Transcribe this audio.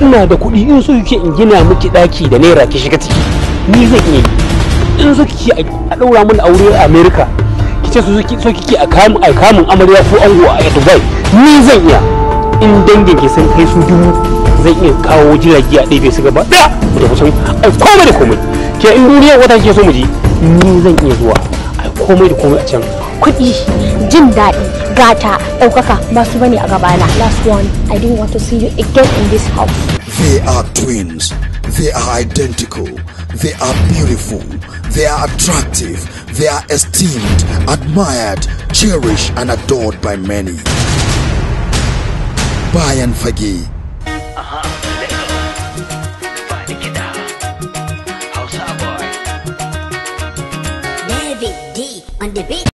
ina da kuɗi in so kike in gina miki ɗaki da naira ki shiga ciki ni zan iya yi in so kike a ɗaura min aure a america kice so so kike a kamun a kamun amarya ko ango a dubai ni zan iya in dangin ki sun kai su dubu zan iya kawo jirage a ɗebe su gaba ɗaya da kusan ai komai da komai ke in duniya wata ke so mu je ni zan iya zuwa ai komai da komai a can kuɗi jin daɗi gata ɗaukaka masu bane a gabana last one i didn't want to see you again in this house They are twins. They are identical. They are beautiful. They are attractive. They are esteemed, admired, cherished, and adored by many. Bayan Fage. David D on the beat.